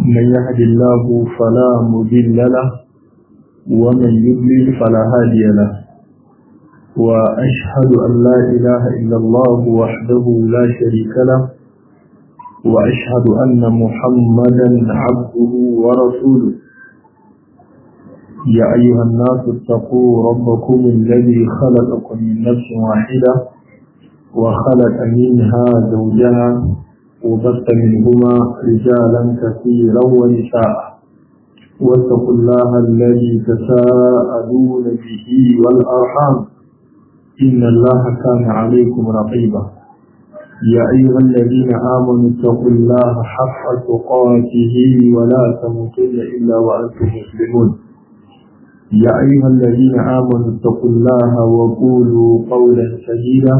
من يهد الله فلا مضل له ومن يضلل فلا هادي له وأشهد أن لا إله إلا الله وحده لا شريك له وأشهد أن محمدا عبده ورسوله يا أيها الناس اتقوا ربكم الذي خلقكم من نفس واحدة وخلق منها زوجها وبث منهما رجالا كثيرا ونساء واتقوا الله الذي تساءلون به والأرحام إن الله كان عليكم رقيبا يا أيها الذين آمنوا اتقوا الله حق تقاته ولا تموتن إلا وأنتم مسلمون يا أيها الذين آمنوا اتقوا الله وقولوا قولا سديدا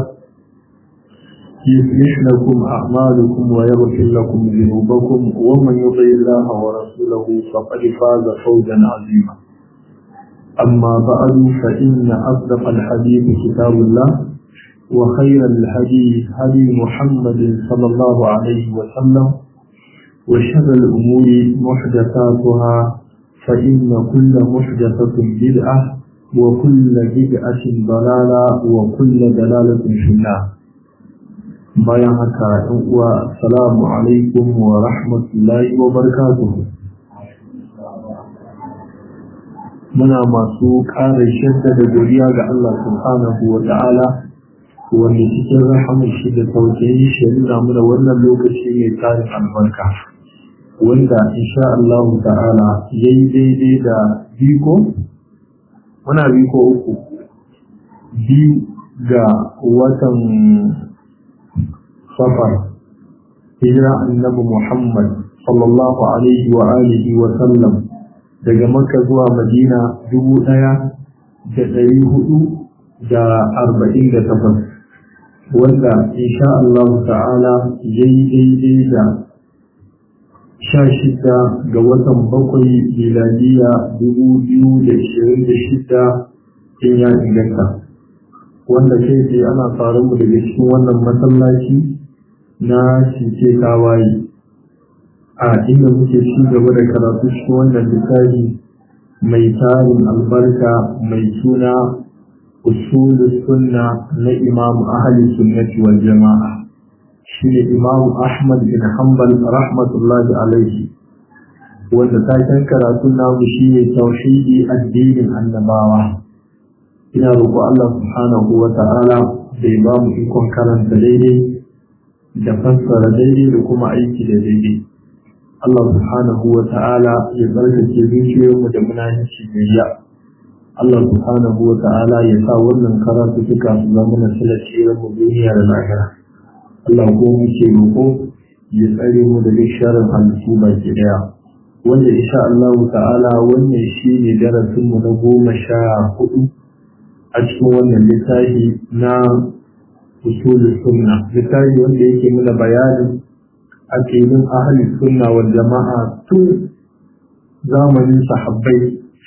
يصلح لكم أعمالكم ويغفر لكم ذنوبكم ومن يطع الله ورسوله فقد فاز فوزا عظيما أما بعد فإن أصدق الحديث كتاب الله وخير الحديث هدي محمد صلى الله عليه وسلم وشر الأمور محدثاتها فإن كل محدثة بدعة وكل بدعة ضلالة وكل دلالة في النار bayan haka ‘yan uwa assalamu alaikum wa rahmatullahi wa barakatuhu muna masu ƙara shadda da godiya ga Allah subhanahu wa ta'ala wanda cikin rahamun shi da tausayin shi nuna muna wannan lokaci mai tarin albarka wanda insha Allah ta'ala ya yi daidai da biko muna biko uku biyu ga watan safar hijira annabi Muhammad sallallahu alaihi wa alihi wa sallam daga Makka zuwa Madina dubu ɗaya da ɗari hudu da arba'in da takwas wanda insha Allah ta'ala ya yi daidai da sha shida ga watan bakwai miladiya dubu biyu da ishirin da shida in ya inganta wanda kai tsaye ana faru mu daga cikin wannan masallaci na cike tawaye a inda muke ci gaba da karatu cikin wannan littafi mai tarin albarka mai suna usul sunna na imam ahli sunnati wal jama'a shine imam ahmad bin hanbal rahmatullahi alaihi wanda taken karatun namu shine tauhidi addinin annabawa ina roƙo Allah subhanahu wa ta'ala da ya ba mu ikon karanta daidai da fassara daidai da kuma aiki da daidai. Allah subhanahu wa ta'ala ya zargace zuciyoyinmu da munafici da ya. Allah subhanahu wa ta'ala ya sa wannan karatu suka su zama na silar mu duniya da lahira. Allah ko muke roƙo ya tsare mu da duk sharin halittu baki daya. Wanda insha Allah ta'ala wannan shi ne darasinmu na goma sha hudu a cikin wannan littafi na usul sunna littafi wanda yake mana bayanin aqidin ahli sunna wal jama'a tun zamanin sahabbai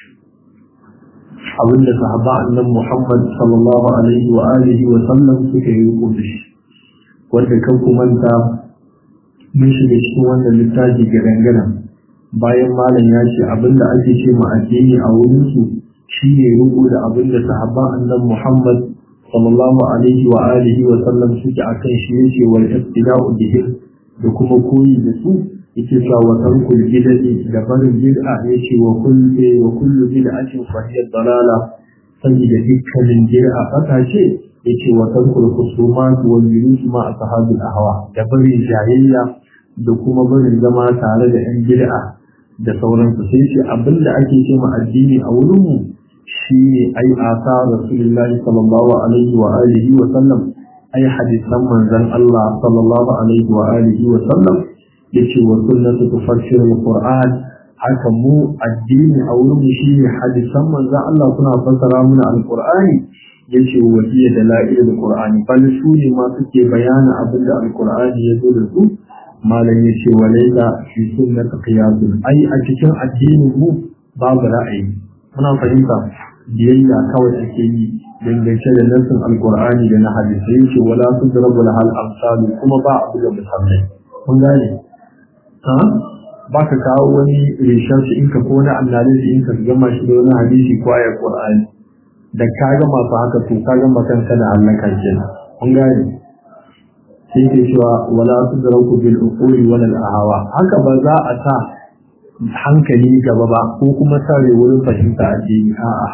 abinda sahaba annan Muhammad sallallahu alaihi wa alihi wa sallam suka yi rubuta shi wanda kan kumanta mun shiga cikin wannan littafi ga dangana bayan malam ya ce abinda ake ce ma addini a wurin su shine rubu da abinda sahabban annan Muhammad sallallahu alaihi wa alihi wa sallam suke akan shi yake wal ibtida'u bihim da kuma koyi da su yake cewa wa tarkul bid'ati da barin bid'a yake wa kullu wa kullu bid'atin fa hiya dalala saboda dukkanin bid'a fata ce yake wa tarkul khusumat wal yunus ma ashabil ahwa da barin jayayya da kuma barin zama tare da yan bid'a da sauransu sai shi abinda ake cewa addini a wurin mu shi ne ai asa rasulullahi sallallahu alaihi wa alihi wa sallam ai hadisan manzon Allah sallallahu alaihi wa alihi wa sallam yace wa sunnatu tufassiru alquran haka mu addini a wurin mu shine hadisan manzon Allah suna fassara mana alqur'ani yace wa hiya dalail alqur'ani bal su ne ma suke bayana abinda alqur'ani ya zo da su malam yace walaila fi sunnati qiyasun ai a cikin addinin mu babu ra'ayi muna fahimta biyayya kawai ake yi dangance da nassin alkur'ani da na hadisai yake wala tudrabu lahal amsalu kuma ba abu da misalai kun gane ha baka kawo wani research in ka ko na analysis in ka gama shi da wani hadisi ko ayar Qur'ani da ka gama fa haka to ka gama kanka da halaka kenan kun gane sai ke cewa wala tudraku bil uquli wala al ahwa haka ba za a sa hankali gaba ba ko kuma sare wurin fahimta addini a'a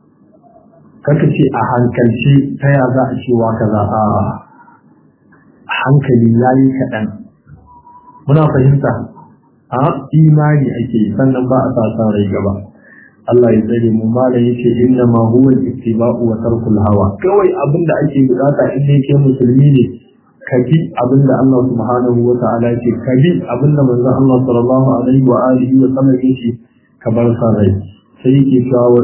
kaka ce a hankalci ta ya za a cewa kaza a'a hankali yayi kaɗan muna fahimta a imani ake sannan ba a sa san rai gaba Allah ya tsare mu mala yace inna ma huwa ittiba'u wa tarkul hawa kawai abinda ake bukata in ne ke musulmi ne ka bi abinda Allah subhanahu wa ta'ala yake ka bi abinda manzo Allah sallallahu alaihi wa alihi wa sallam yake ka bar sa rai sai yake cewa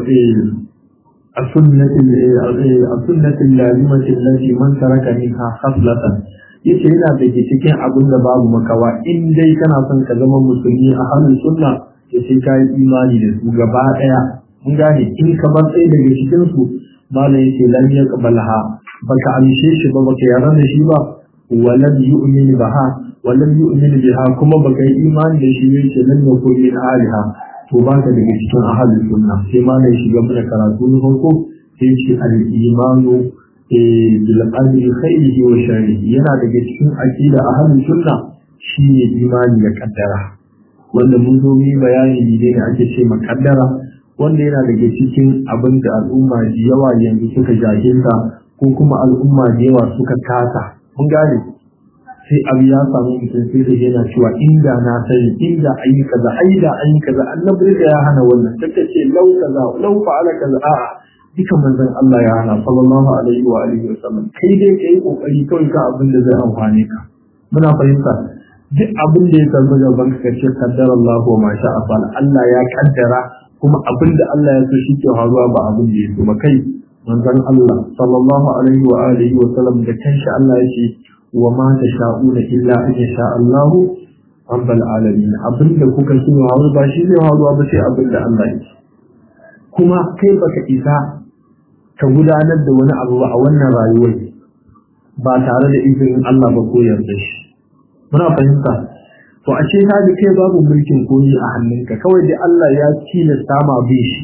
a sunnatin a sunnatin lazimati allati man taraka minha khaslatan yace yana da ke cikin abin da babu makawa in dai kana son ka zama musulmi a hannun sunna ya sai ka yi imani da su gaba ɗaya mun gane in ka bar ɗaya daga cikin su malam yace lan yaqbalha baka amshe shi ba baka yarda da shi ba walam yu'min baha walam yu'min biha kuma baka yi imani da shi ne ce lan yakun min aliha to baka daga cikin ahlus sunna sai malam shiga mana karatu na farko sai ce al-imanu bil qadri khairihi wa sharrihi yana daga cikin aqida ahlus sunna shine imani da kaddara wanda mun zo mu bayani ne da ake ce makaddara wanda yana daga cikin abin da al'umma da yawa yanzu suka jahilta ko kuma al'umma da yawa suka kasa mun gane sai abu ya samu mutum sai da yana cewa inda na sani inda an yi kaza ai da an yi kaza annabi da ya hana wannan take ce lau kaza lau fa'ala kaza a'a duka manzon Allah ya hana sallallahu alaihi wa alihi wa sallam kai dai kai kokari kawai ka abin da zai amfane ka muna fahimta duk abin da ya samu gaban ka ce kaddara Allah wa ma sha'a fa'ala Allah ya kaddara kuma abin da Allah ya so shi ke faruwa ba abin da ya so ba kai manzon Allah sallallahu alaihi wa alihi wa sallam da kanshi Allah ya ce wa ma tasha'una illa an yasha Allah rabbul alamin abin da kuka so hawa ba shi zai faruwa ba sai abin da Allah ya ce kuma kai baka isa ka gudanar da wani abu a wannan rayuwar ba tare da izinin Allah ba ko yarda shi muna fahimta to a ce kaga kai babu mulkin koyi a hannunka kawai dai Allah ya tilasta ma bin shi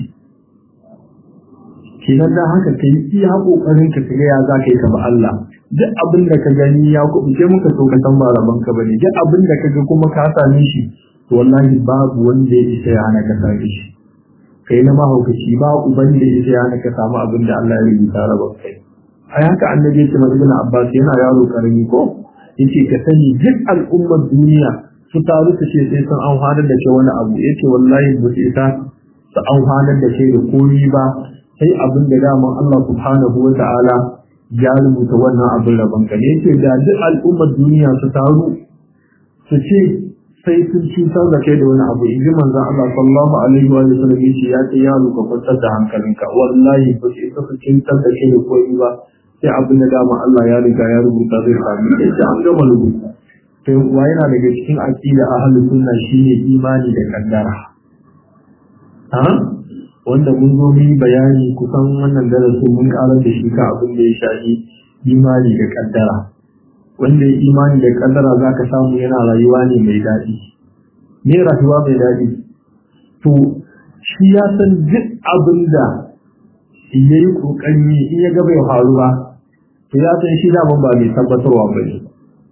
kenan dan haka kai iya kokarin ka ga ya za ka yi ka ba Allah duk abin da ka gani ya kuɓuce muka so ka san ba rabon ka bane duk abin da ka ga kuma ka same shi to wallahi babu wanda ya isa ya hana ka same shi kai na mahaukaci ba uban da ya ya hana ka samu abin da Allah ya rubuta rabon kai a haka annabi ya ce ma ibn Abbas yana yaro karami ko yace ka sani duk al'ummar duniya su taru su ce sai sun amfanar da ke wani abu yace wallahi ba su isa su amfanar da ke da komi ba sai abin da daman Allah subhanahu wa ta'ala ya rubuta wannan abin rabon ka ne yace da duk al'ummar duniya su taru su ce sai sun cutar da kai da wani abu in ji manzon Allah sallallahu alaihi wa sallam yace ya ce yaro ka kwantar da hankalinka wallahi ba su isa su cutar da kai da komi ba sai abin da dama Allah ya riga ya rubuta zai sami da shi an gama rubuta to kuwa yana daga cikin aqida ahlus sunna shine imani da kaddara ha wanda mun zo mu bayani kusan wannan darasin mun karar da shi ka abin da ya shafi imani da kaddara wanda ya imani da kaddara zaka samu yana rayuwa ne mai daɗi me rayuwa mai daɗi to shi ya san duk abin da ya yi ƙoƙari in ya ga bai faru ba to ya san shi daman ba mai tabbatarwa ba ne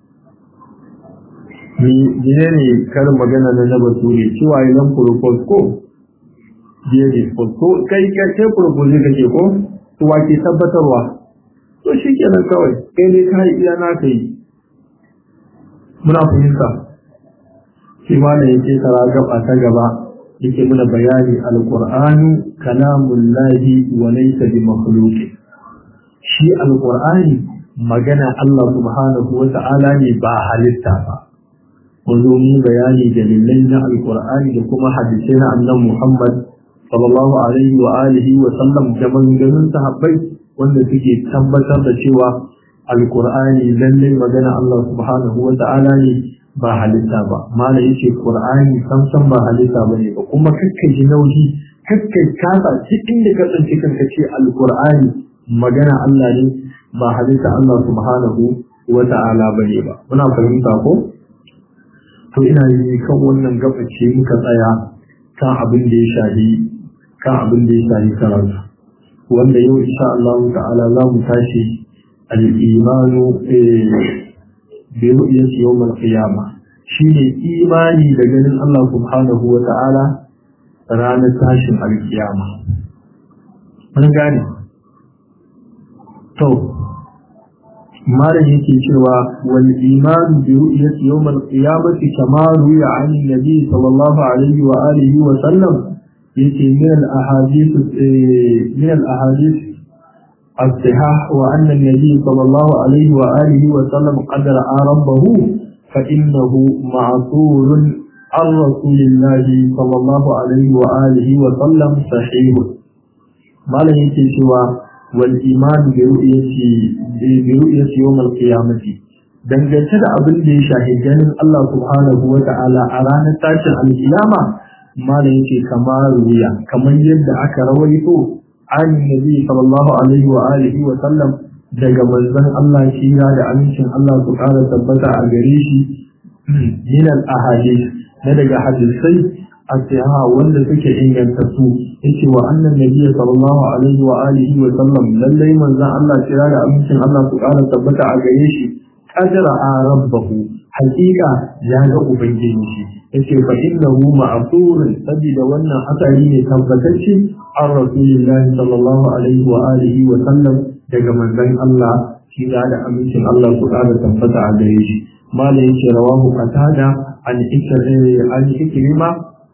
ne ne karin magana na na bature cewa yi nan propose ko biya ne ko kai kai propose kake ko to wa ke tabbatarwa to shi kenan kawai kai ne ka yi iya na ka yi muna fahimta shi ma da yake tara gaba ta gaba yake muna bayani alqur'anu kalamullahi wa laysa bi makhluqin shi alqur'ani magana Allah subhanahu wa ta'ala ne ba halitta ba mun zo mu bayani dalilai na alqur'ani da kuma hadisai na annabi Muhammad sallallahu alaihi wa alihi wa sallam da maganganun sahabbai wanda suke tabbatar da cewa alqur'ani lalle magana Allah subhanahu wa ta'ala ne ba halitta ba mala yace qur'ani samsam ba halitta bane ba kuma kakkai ji nauyi kakkai kasa cikin da ka tsinci kanka ce alqur'ani magana Allah ne ba halitta Allah subhanahu wa ta'ala bane ba muna fahimta ko to ina yi kan wannan gabace muka tsaya kan abin da ya shahi kan abin da ya shahi karatu wanda yau insha Allah ta'ala za mu tashi al-imanu bi ru'yati yawm al-qiyamah shine imani da ganin Allah subhanahu wa ta'ala ranar tashin al-qiyama mun gane to malam yake cewa wal iman bi ru'yati yawm al qiyamati kama ruya an nabi sallallahu alaihi wa alihi wa sallam yake min al ahadith min al ahadith الصحاح وأن النبي صلى الله عليه وآله وسلم قد رأى ربه فإنه معصور عن رسول الله صلى الله عليه وآله وسلم صحيح ما لا يكي سوى والإيمان برؤية برؤية يوم القيامة dangance da abin da ya shahi ganin Allah subhanahu wa ta'ala a ranar tashin alkiyama mala yake kamar ruya kamar yadda aka rawaito an nabi sallallahu alaihi wa alihi wa sallam daga manzon Allah shira da amincin Allah su kara tabbata a gare shi min al ahadith na daga hadisai asiha wanda suke inganta su yace wa annan nabiyyi sallallahu alaihi wa alihi wa sallam lallai manzon Allah kira da amincin Allah su ƙara tabbata a gare shi qadara rabbahu haqiqa ya ga ubangiji shi yace fa innahu ma'thurun sabida wannan hasari ne tabbatacce an rasulillahi sallallahu alaihi wa alihi wa sallam daga manzon Allah kira da amincin Allah su ƙara tabbata a gare shi malai yace rawahu qatada an ikrima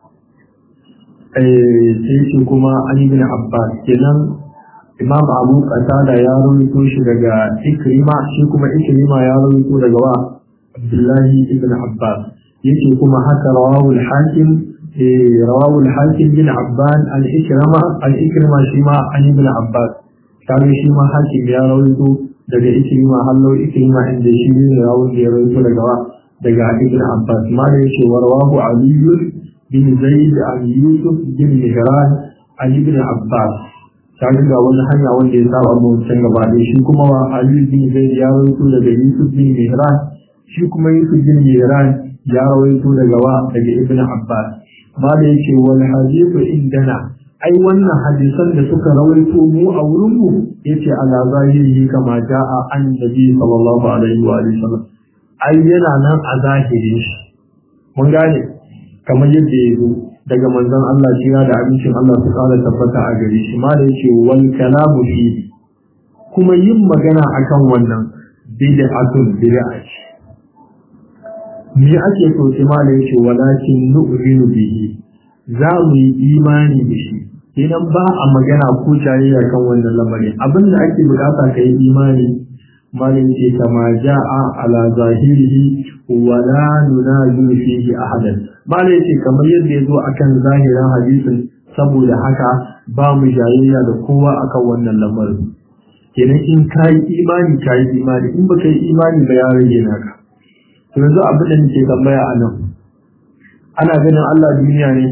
sai shi kuma an ibn Abbas kenan Imam Abu Qatada ya rawaito shi daga Ikrima shi kuma Ikrima ya rawaito daga wa Abdullahi ibn Abbas yake kuma haka rawahu al-Hakim rawahu al-Hakim bin Abban al-Ikrama al-Ikrima shi ma an ibn Abbas kaga shi ma Hakim ya rawaito daga Ikrima hallo Ikrima inda shi ne rawaito ya rawaito daga wa daga ibn Abbas ma da yake warwahu Ali bin Zaid an Yusuf bin Mihran an ibn Abbas kaga ga wani hanya wanda ya saba mu can gaba da shi kuma wa Ali bin Zaid ya rawaito daga Yusuf bin Mihran shi kuma Yusuf bin Mihran ya rawaito daga wa daga ibn Abbas ma da yake wal hadithu indana ai wannan hadisan da suka rawaito mu a wurin mu yace ala zahiri kama ja'a annabi sallallahu alaihi wa sallam ai yana nan a zahirin shi mun gane kamar yadda ya zo daga manzon Allah jira da abincin Allah su kara tabbata a gare shi ma da yake wal kalamu fi kuma yin magana akan wannan bid'atun bid'a ce me ake so sai ma da yake walakin nu'minu bihi za mu yi imani da shi idan ba a magana ko jayayya kan wannan lamarin abinda ake bukata ka yi imani malin ce kama ja'a ala zahirihi wa la nunazilu fihi ahadan malin ce kamar yadda ya zo akan zahirin hadisin saboda haka ba mu jayayya da kowa akan wannan lamarin kenan in ka yi imani ka yi imani in baka yi imani ba ya rage naka to yanzu abin da nake tambaya a nan ana ganin Allah duniya ne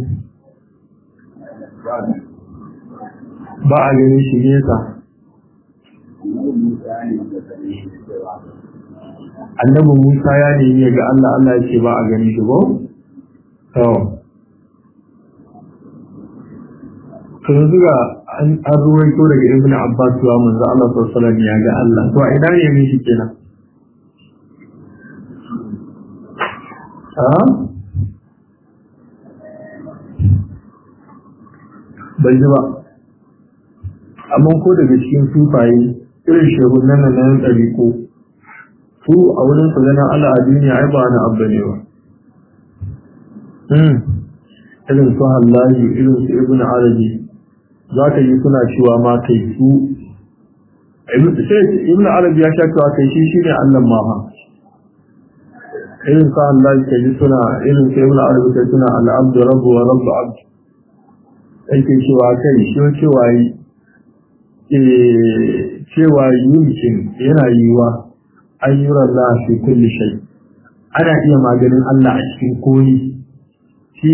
ba a ganin shi nesa annabi Musa ya nemi ya ga Allah Allah ya ce ba a gani shi ko? To. To yanzu ga an ruwaito daga Ibn Abbas wa manzo Allah sallallahu alaihi ya ga Allah. To a ina ne shi kenan? Ha? Bai ji ba. Amma ko daga cikin sufaye irin shehunan nan nan ɗariko su a wurin su ganin Allah a duniya ai ba na abba ne ba irin su hallaji irin su ibn arabi za ka yi suna cewa ma kai su ibn arabi ya sha cewa kai shi shi ne Allah ma ha irin su hallaji ka yi suna irin su ibn arabi kai suna al'abdu rabu wa rabu abdu yake cewa kai shi cewa yi cewa yumkin yana yiwa ayyuran la fi kulli shay ana iya maganin Allah a cikin koyi shi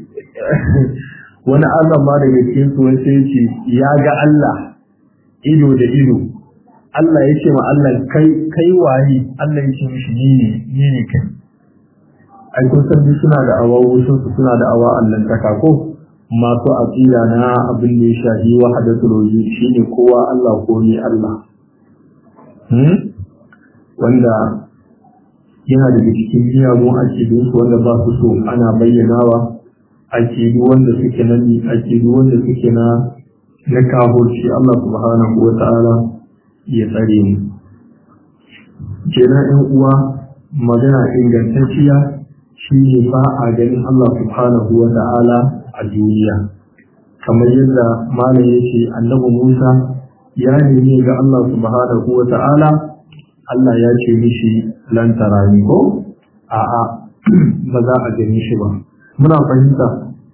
wani Allah ma daga cikin su wani sai ce ya ga Allah ido da ido Allah ya ce ma Allah kai kai waye Allah ya ce mishi ni ne ni ne kai ai kun san suna da awa wasu suna da awa allantaka ko masu aqida na abin da ya shafi wahdatul wujud shine kowa Allah ko ni Allah hmm? wanda yana daga cikin miyagun akidun su wanda ba su so ana bayyanawa akidu wanda suke na ni akidu wanda suke na na kafirci Allah subhanahu wa ta'ala ya tsare mu kenan ɗan uwa magana ingantacciya shine ba a ganin Allah subhanahu wa ta'ala a duniya kamar yadda malam yake annabi Musa ya nemi ga Allah subhanahu wa ta'ala Allah ya ce mishi lan tarani ko a'a ba za a gani shi ba muna fahimta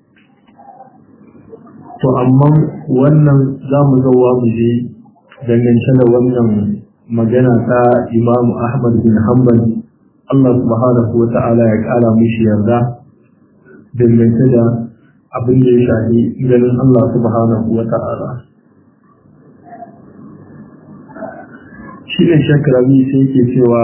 to amma wannan za mu zauwa mu je dangance da wannan magana ta Imam Ahmad bin Hanbal Allah subhanahu wa ta'ala ya kara mishi yarda dangance da abin da ya shafi ganin Allah subhanahu wa ta'ala shi ne shakarabi sai ke cewa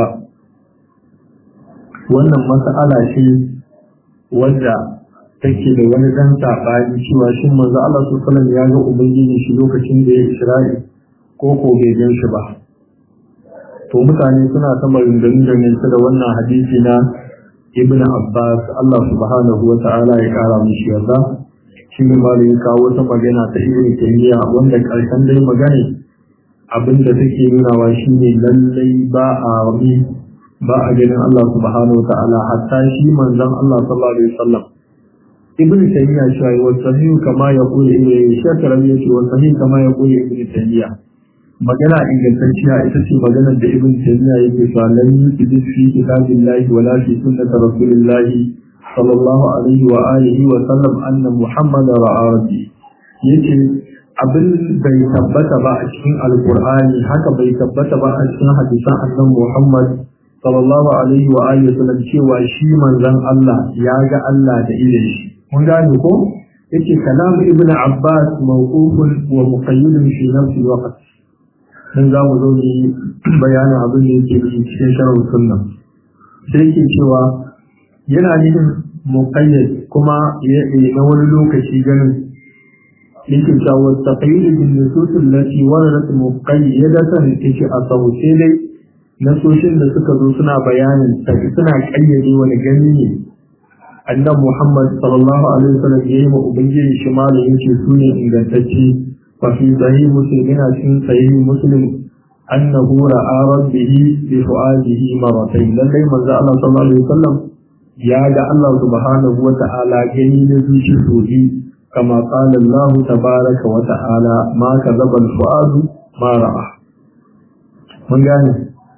wannan mas'ala ce wadda take da wani dan sabani cewa shin manzo Allah sallallahu alaihi ya ga ubangiji shi lokacin da ya Isra'i ko ko bai gan shi ba to mutane suna ta maganganun dangance da wannan hadisi na Ibn Abbas Allah subhanahu wa ta'ala ya kara mishi yarda shi ne ma ya kawo wata magana ta Ibn Taymiyyah wanda karshen dai magana abinda take nunawa shine lallai ba a ba a ganin Allah subhanahu wa ta'ala hatta shi manzon Allah sallallahu alaihi wasallam ibn taymiya cewa wa sahih kama yaqulu ibn shakran yace wa sahih kama yaqulu ibn taymiya magana ingantacciya ita ce maganar da ibn taymiya yake cewa lam yujid fi kitabillahi wala fi sunnati rasulillahi sallallahu alaihi wa alihi wa sallam anna muhammad ra'a rabbi yace abin bai tabbata ba a cikin alqur'ani haka bai tabbata ba a cikin hadisan annabi muhammad sallallahu alaihi wa alihi wa sallam cewa shi manzon Allah ya ga Allah da idan shi mun gane ko yace kalamu ibnu abbas mawqufun wa muqayyidun fi nafsi alwaqt dan za mu zo ni bayanin abin da yake cikin sharh sunna sai yake cewa yana nufin muqayyad kuma ya na wani lokaci ganin yake cewa taqayyid bin nusus allati waradat muqayyadatan yake a sauce dai nasoshin da suka zo suna bayanin suna kayyade wani gani ne annabi Muhammad sallallahu alaihi wasallam ya yi wa ubangiji shi malam yace su ne ingantacce fa fi sahih muslim yana cikin sahih muslim annahu ra'a rabbihi bi fu'adihi maratayn lallai manzo Allah sallallahu alaihi wasallam ya ga Allah subhanahu wa ta'ala gani na zuci soji kama qala Allah tabaraka wa ta'ala ma kadzaba al-fu'adu ma ra'a mun gane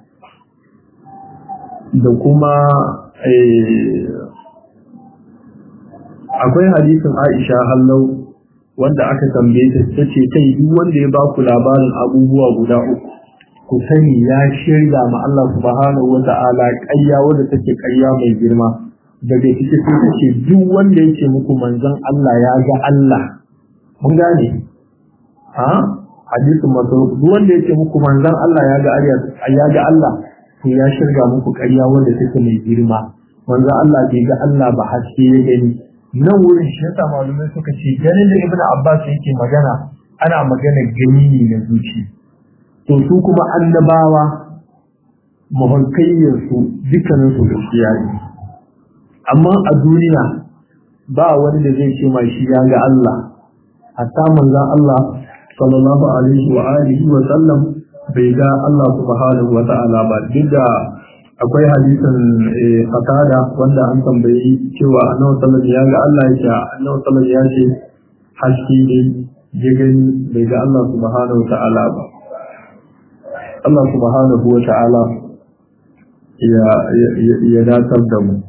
da kuma akwai hadisin Aisha hallau wanda aka tambaye ta tace kai duk wanda ya ba ku labarin abubuwa guda uku ku sani ya shirya ma Allah subhanahu wata'ala ƙarya wanda take ƙarya mai girma daga ciki sai tace duk wanda yake muku manzon Allah ya ga Allah mun gane ha hadisin masu duk wanda yake muku manzon Allah ya ga ya ga Allah to ya shirya muku ƙarya wanda take mai girma manzon Allah bai ga Allah ba haske ya gani nan wurin shi yasa malumai suka ce ganin da ibnu abbas yake magana ana magana gani ne na zuci to su kuma annabawa mahaukayyar su dukkanin su gaskiya ne amma a duniya ba wani da zai ce ma shi ya ga Allah hatta manzon Allah sallallahu alaihi wa alihi wa sallam bai ga Allah subhanahu wa ta'ala ba duk da akwai hadisin fatada wanda an tambayi cewa annabi sallallahu ya ga Allah ya ce annabi sallallahu ya ce haske ne ya gani bai ga Allah subhanahu ta'ala ba Allah subhanahu wa ta'ala ya ya datar da mu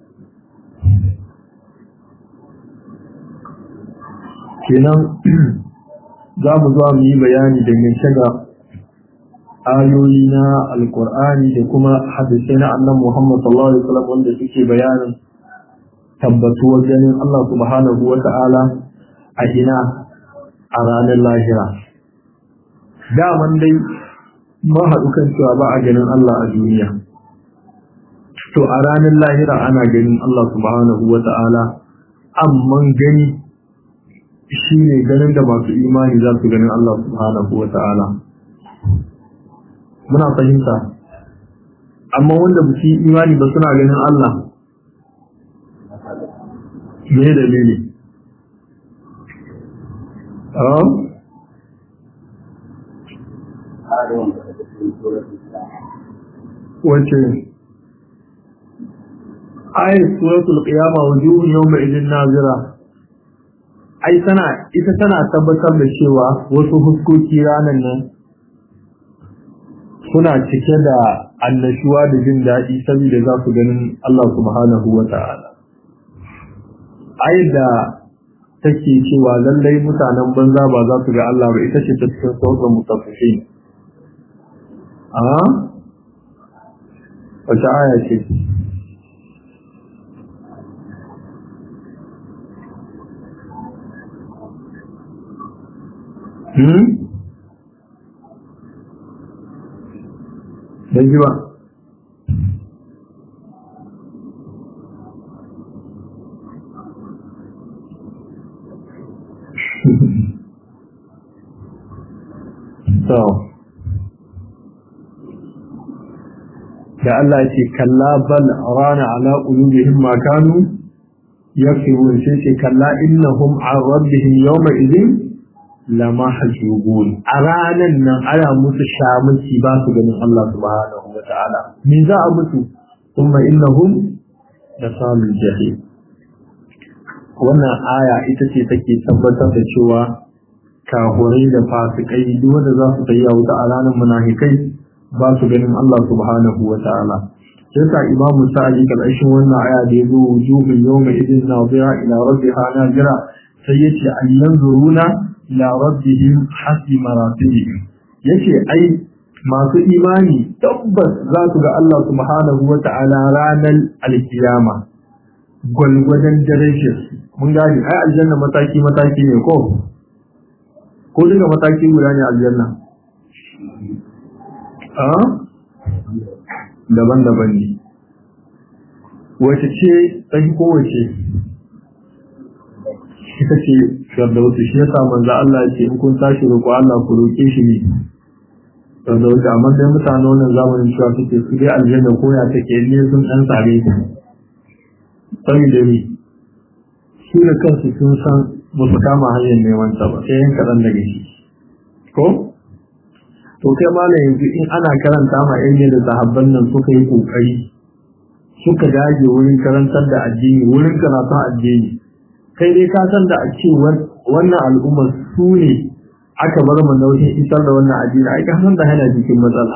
kenan za mu zo mu yi bayani dangance da ayoyi na alkur'ani da kuma hadisai na annan Muhammad sallallahu alaihi wasallam wanda suke bayanin tabbatuwar ganin Allah subhanahu wa ta'ala a ina a ranar lahira daman dai ma haɗu kan cewa ba a ganin Allah a duniya to a ranar lahira ana ganin Allah subhanahu wa ta'ala amman gani shi ne ganin da masu imani za su ganin Allah subhanahu wa ta'ala muna fahimta amma wanda ba su yi imani ba suna ganin Allah me dalili wace ayat suratul qiyama wujuhun yawma idin nazira ai tana ita tana tabbatar da cewa wasu huskoki ranan nan suna cike da annashuwa da jin daɗi saboda za su ganin Allah subhanahu wa ta'ala ayat da take cewa lallai mutanen banza ba za su ga Allah ba ita ce ta cikin sauran mutaffifin a wace aya ce hmm dan ji ba so da Allah ce kalla bal rana ala qulubihim ma kanu yaksubun sai ce kalla innahum an rabbihim yawma idhin lama hajubun a ranan nan ana musu shamuci ba su ganin Allah subhanahu wa ta'ala me za a musu kuma innahum da samun jahim wannan aya ita ce take tabbatar da cewa kahurai da fasikai duk wanda za su tayi wuta a ranar munafikai ba su ganin Allah subhanahu wa ta'ala sai ka imam sa'adi karshen wannan aya da yazo wujuhul yawma idin nadira ila rabbiha nadira sai yace ayyan zuruna ila rabbihim hasi maratibihim yace ai masu imani tabbas za su ga Allah subhanahu wa ta'ala ranar alkiyama gwalgwadon darajar mun gani ai aljanna mataki mataki ne ko ko duka mataki guda ne aljanna a daban-daban ne wace ce tsaji ko wace ita ce firdausi shi yasa manzo Allah ce in kun tashi roƙo Allah ku roƙe shi ne firdausi amma sai mutane wannan zamanin cewa suke su dai aljanna ko ya take ne sun dan sare ku saboda ni su da kansu sun san ba su kama hanyar neman ta ba sai yan kaɗan daga shi ko to kai ma yanzu in ana karanta ma yan da sahabban nan suka yi kokari suka dage wurin karantar da addini wurin karatun addini kai dai ka san da a ce wannan al'ummar su ne aka bar mu nauyin isar da wannan addini ai ka san da yana cikin matsala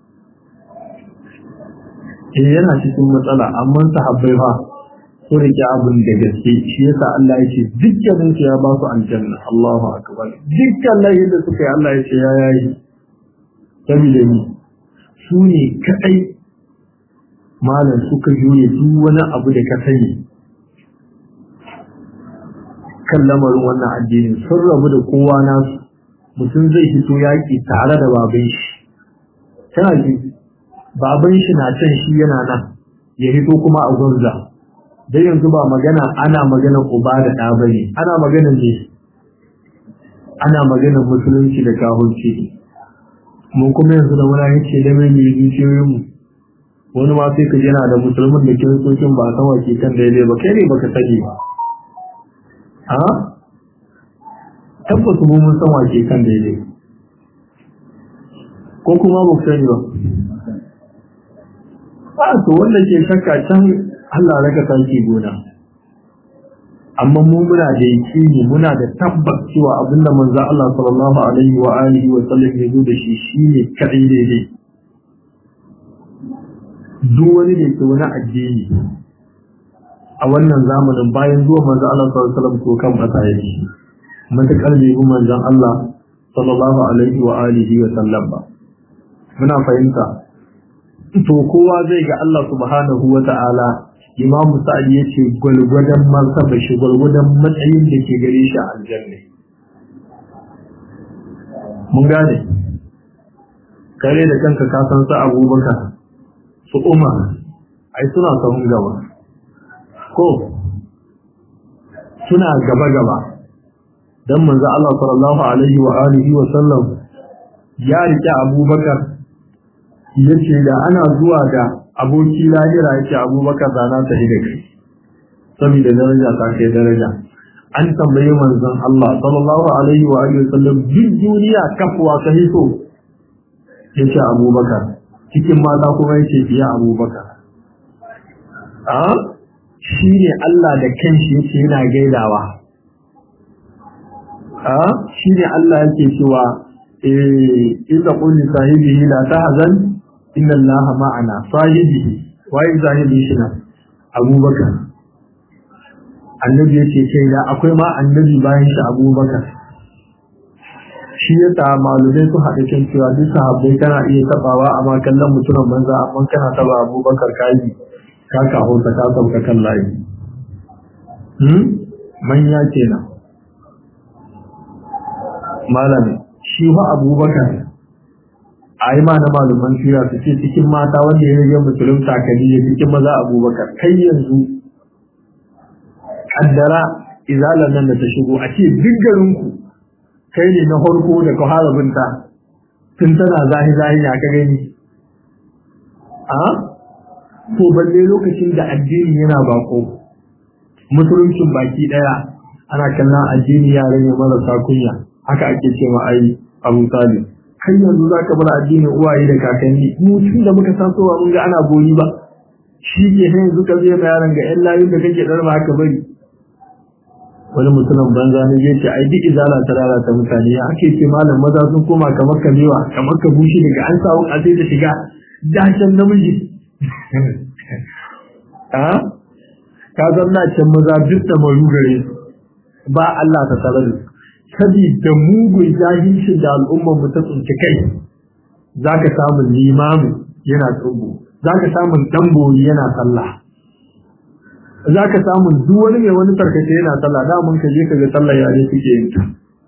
eh yana cikin matsala amma sahabbai fa su rike abin da gaske shi yasa Allah ya ce dukkanin su ya ba su aljanna Allahu akbar dukkan layin da suka yi Allah ya ce ya yayi saboda ni su ne kadai malam suka jure duk wani abu da ka sani kan lamarin wannan addini sun rabu da kowa nasu mutum zai fito yaƙi tare da baban shi tana ji baban shi na can shi yana nan ya fito kuma a gwamza dai yanzu ba magana ana magana uba da ɗa bane ana magana ne ana magana musulunci da kahunci mun kuma yanzu da muna yace da mai mai zuciyoyin mu wani ma sai ka yana da musulmin da kiristocin ba san wace kan daidai ba kai ne baka sani ba a tabbas mu mun san wace kan daidai ko kuma ba ku sani ba ba to wanda ke shakka can Allah raka sarki gona amma mu muna da yakini muna da tabbas cewa abinda manzo Allah sallallahu alaihi wa alihi wa sallam ya zo da shi shine kadai daidai duk wani da ke wani addini a wannan zamanin bayan zuwa manzo Allah sallallahu alaihi wa sallam ko kan fata yake matakar bai bi manzon Allah sallallahu alaihi wa alihi wa sallam ba muna fahimta to kowa zai ga Allah subhanahu wa ta'ala imam sa'ad ya ce gwalgwadon martaba shi gwalgwadon matsayin da ke gare shi a aljanna mun gane kare da kanka ka san su abubakar su umar ai suna sahun gaba ko suna gaba gaba dan manzo Allah sallallahu alaihi wa alihi wa sallam ya rike Abubakar yace da ana zuwa da aboki lahira yace Abubakar da na ta da kai saboda daraja ta kai daraja an tambaye manzon Allah sallallahu alaihi wa alihi wa sallam duk duniya kafwa ta hiso yace Abubakar cikin mata kuma yace biya Abubakar a shi ne Allah da kanshi yake yana gaidawa a shi ne Allah yake cewa eh idza qul sahibihi la tahzan inna Allah ma'ana sahibihi wai sahibi shi na Abubakar annabi yake ce da akwai ma annabi bayan shi Abubakar shi ya ta malumai su haɗa kan cewa duk sahabbai kana iya tabawa amma kallon mutumin banza amma kana taba Abubakar kai ka kawo ta ka sauka kan layi hmm manya kenan malami shi fa abubakar a yi ma na malaman sira su ce cikin mata wanda ya rage musulun takali ya cikin maza abubakar kai yanzu kaddara izalar nan da ta shigo a ce duk garinku kai ne na farko da ka fara binta tun tana zahi zahi ya ka gani a to balle lokacin da addini yana bako musuluncin baki daya ana kallon addini yare ne marasa kunya haka ake ce ma ai abu talib kai yanzu zaka bar addinin uwaye da kakanni mu tun da muka san sowa mun ga ana boyi ba shi ke sai yanzu ka zai yaron ga yan layin da kake darba haka bari wani mutumin banza ne zai ce ai duk izala ta lalata mutane ya ake ce malam maza sun koma kamar kamewa kamar ka bushe daga an samu a sai da shiga dashen namiji ka zanna can maza duk da maru gare su ba Allah ta tsare su sabida mugun jahilci da al'ummar mu ta tsinci kai zaka samu limamu yana tsubu zaka samu dambori yana sallah zaka samu duk wani mai wani tarkace yana sallah da mun ka je ka ga sallah yare suke yin ta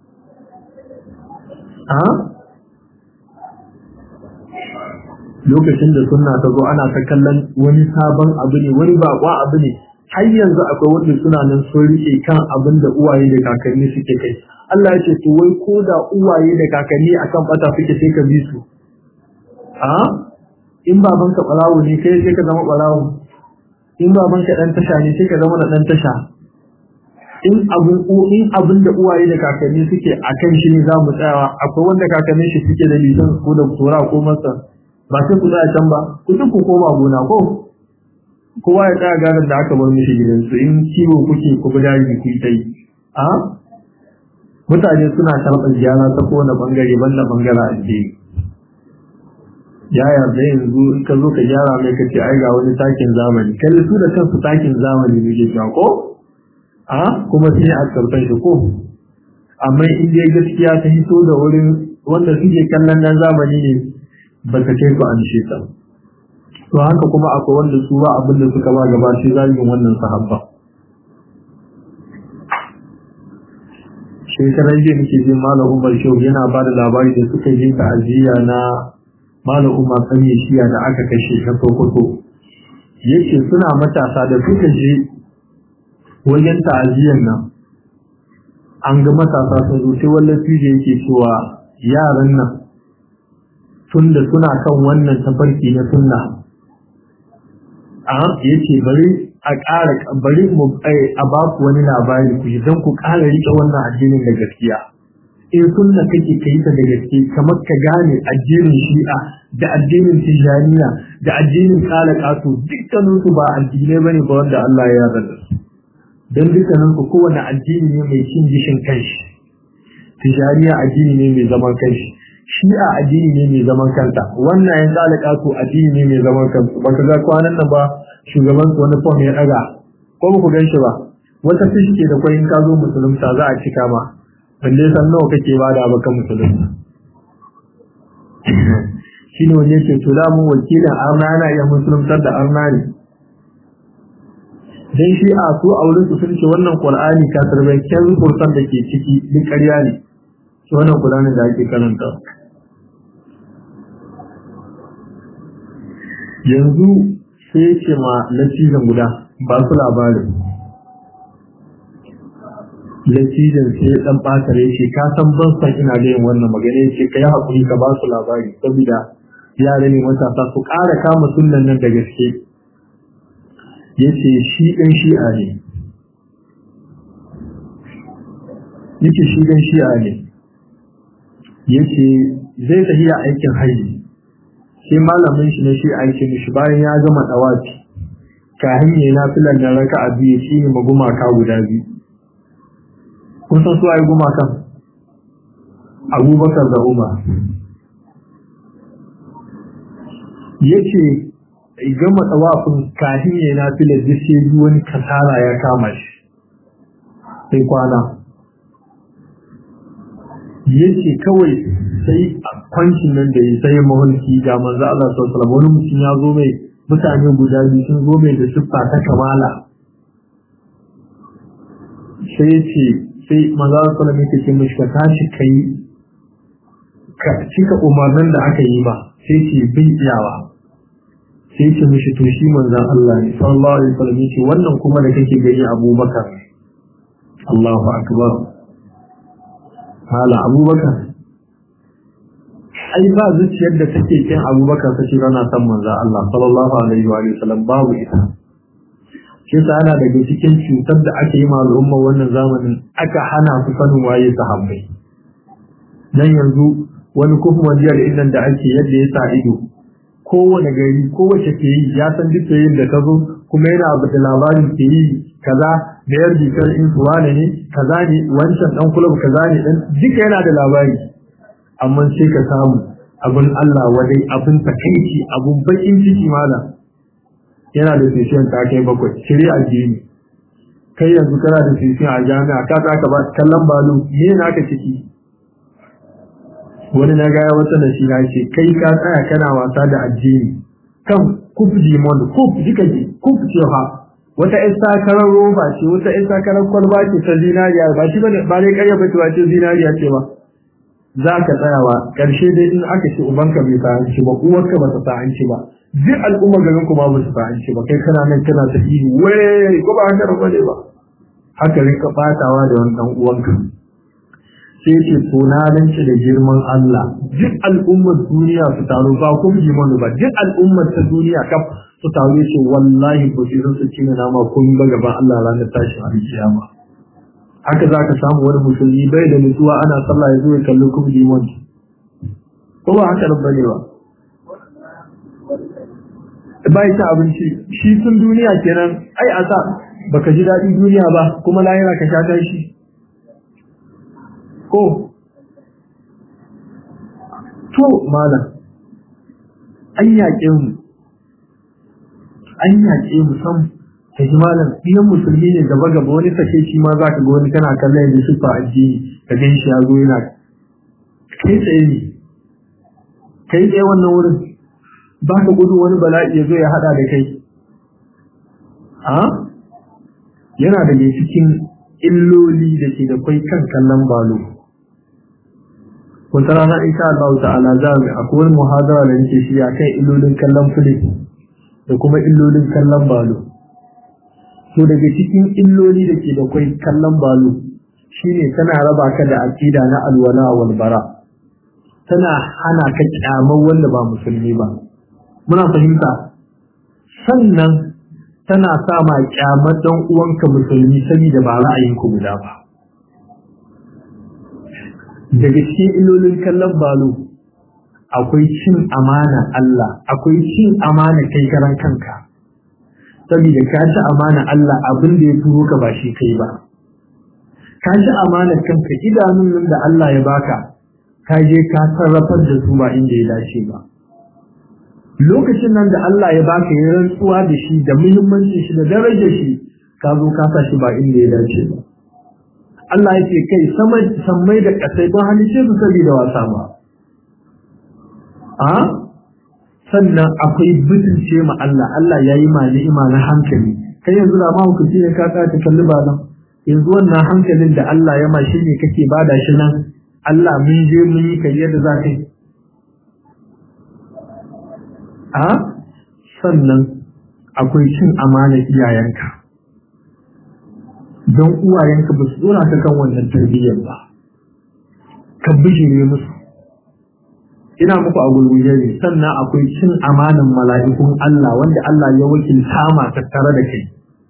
lokacin da sunna ta zo ana ta kallon wani sabon abu ne wani bakwa abu ne har yanzu akwai wanda suna nan sun rike kan abin da uwaye da kakanni suke kai Allah ya ce to wai ko da uwaye da kakanni akan bata suke sai ka bi su a in baban ka barawo ne kai sai ka zama barawo in baban ka dan tasha ne sai ka zama da dan tasha in abun in abin da uwaye da kakanni suke akan shi ne za mu tsayawa akwai wanda kakannin shi suke da lisan ko da tura ko masa ba sai ku tsaya can ba ku duk ku koma gona ko kowa ya tsaya garin da aka bar mishi gidansu in kiwo kuke ku bi daji ku yi ta yi a mutane suna karɓar gyara ta kowane bangare banda bangare addini ya yarda yanzu in ka zo ka gyara mai ka ce ai ga wani takin zamani kalli su da kansu takin zamani ne ke ko a kuma sai a karɓar shi ko amma in dai gaskiya ta hito da wurin wanda suke kallon nan zamani ne ba ta kai ku an shi ta to haka kuma akwai wanda su ba abin da suka ba gaba sai zagin wannan sahabba shekaran jiya nake jin malam umar shehu yana ba da labari da suka yi ta'aziyya na malam umar sanye shiya da aka kashe ta sokoto yace suna matasa da suka je wajen ta'aziyyar nan an ga matasa sun zo sai wallan fije yake cewa yaran nan tunda suna kan wannan tafarki na sunna a yace bari a ƙara bari mu a ba ku wani labari ku ji don ku ƙara riƙe wannan addinin da gaskiya in sunna kake kai ta da gaske kamar ka gane addinin shi'a da addinin tijaniya da addinin kala kasu dukkanin su ba addinai bane ba wanda Allah ya yarda su dan dukkanin su kowane addini ne mai cin gishin kanshi tijaniya addini ne mai zaman kanshi shi'a addini ne mai zaman kanta wannan yan kalaka su addini ne mai zaman kansu baka ga kwanan nan ba shugaban su wani form ya daga ko ba ku gan shi ba wata fish ke da kwayin ka zo musulunta za a cika ma balle san nawa kake bada baka musulunta shine wanda yake to da mu wakilin arna yana iya musuluntar da arna ne dan shi a su auren su sun ce wannan qur'ani ka tarbai kyan kursan da ke ciki duk ƙarya ne shi wannan qur'ani da ake karanta yanzu sai ya ce ma latizan guda ba su labarin latizan sai ya dan ɓata ya ce ka san ban san ina da yin wannan magana ya ce ka yi haƙuri ka ba su labari saboda yara ne matasa su ƙara kama sunan nan da gaske ya ce shi ɗan shi'a ne ya ce shi ɗan shi'a ne ya ce zai tafiya aikin haji sai malamin shi na shi aikin shi bayan ya gama ɗawaci kahin ya na filan da raka a biyu shi ne magumaka guda biyu kun san su a yi gumakan abubakar da umar ya ce gama tsawafin kafin ya na filar da sai yi wani kasara ya kama shi sai kwana ya ce kawai sai a kwancin nan da ya sai mahulki ga manzo Allah sallallahu wani mutum ya zo mai mutane guda biyu sun zo mai da siffa ta kamala sai ya ce sai manzo Allah sallallahu alaihi wasallam yake ka tashi kai ka cika umarnin da aka yi ba sai ce bin iyawa sai ce mishi to shi manzan Allah ne sallallahu alaihi wasallam yace wannan kuma da kake gani Abubakar Allahu akbar hala Abubakar ai ba zuciyar da take kin Abubakar ta ce rana san manzan Allah sallallahu alaihi wa sallam babu ita shi sa ana daga cikin cutar da ake yi ma al'umma wannan zamanin aka hana su sanin waye sahabbai dan yanzu wani kuma wajiyar innan da ake yadda ya sa ido kowane gari kowace ke yi ya san duk yin da ka zo kuma yana abu da labarin ke yi kaza da yar jikar in su wane ne kaza ne wancan dan kulub kaza ne dan duka yana da labari amma sai ka samu abin Allah wadai abin takaici abin bakin ciki mala yana da session ta kai bakwai shirya addini kai yanzu kana da session a jami'a ka ka ba kallon balo me naka ciki wani na gaya wata da shi na ce kai ka tsaya kana wasa da addini kan kuf jimon kuf duka ji kuf ce fa wata ƴan sakarar roba ce wata ƴan sakarar kwalba ce ta zinariya ba shi ba ba dai ƙarya ba ce zinariya ce ba za ka tsayawa ƙarshe dai in aka ce ubanka bai fahimci ba uwarka ba ta fahimci ba duk al'umma garin ku ba ba su fahimci ba kai kana nan kana ta ihu wai ko ba haka ba ne ba haka rinka batawa da wani dan uwanka sai ce to na rance da girman Allah duk al'ummar duniya su taru ba kun ji mana ba duk al'ummar ta duniya kaf su taru ce wallahi ko shi su cinye nama kun ba gaban Allah ranar tashin alkiyama haka zaka samu wani musulmi bai da nutsuwa ana sallah ya zo ya kalli kun ji mana ko ba haka nan bane ba bai ta abinci shi sun duniya kenan ai a sa baka ji daɗin duniya ba kuma lahira ka sha tashi ko to malam an yaƙe mu an yaƙe mu sam ta ji malam iyan musulmi ne gaba gaba wani sake shi ma za ka ga wani kana kallon yanzu su fa addini ka gan shi ya zo yana kai tsaye ne kai tsaye wannan wurin ba ka gudu wani bala'i ya zo ya haɗa da kai a yana da cikin illoli da ke da kwai kan kallon balo wata rana insha Allah ta'ala za mu akwai wani muhadara da nake shi a kan illolin kallon fili da kuma illolin kallon balo to daga cikin illoli da ke da kwai kallon balo shine tana raba ka da aqida na alwala wal bara tana hana ka kyamar wanda ba musulmi ba muna fahimta sannan tana sa ma kyamar dan uwanka musulmi saboda ba ra'ayinku guda ba daga cikin illolin kallon balo akwai cin amana Allah akwai cin amana kai karan kanka saboda ka ci amana Allah abin da ya turo ka ba shi kai ba ka ci amana kanka idanun nan da Allah ya baka ka je ka sarrafar da su ba inda ya dace ba lokacin nan da Allah ya baka ya rantsuwa da shi da muhimmancin shi da darajar shi ka zo ka sa shi ba inda ya dace ba Allah ya ce kai sammai da ƙasai don halice su saboda wasa ba. A? Sannan akwai butulce ma Allah, Allah ya yi ma ni'ima na hankali. Kai yanzu da mahaukaci ne ka ta kalli ba nan. Yanzu wannan hankalin da Allah ya ma shi ne kake bada shi nan. Allah mun je mun yi kai yadda za ka yi. A? Sannan akwai cin amana iyayenka don uwayenka ba su dora ka kan wannan tarbiyyar ba ka bijire musu ina muku a gurguje ne sannan akwai cin amanan mala'ikun Allah wanda Allah ya wakilta ma tattare da kai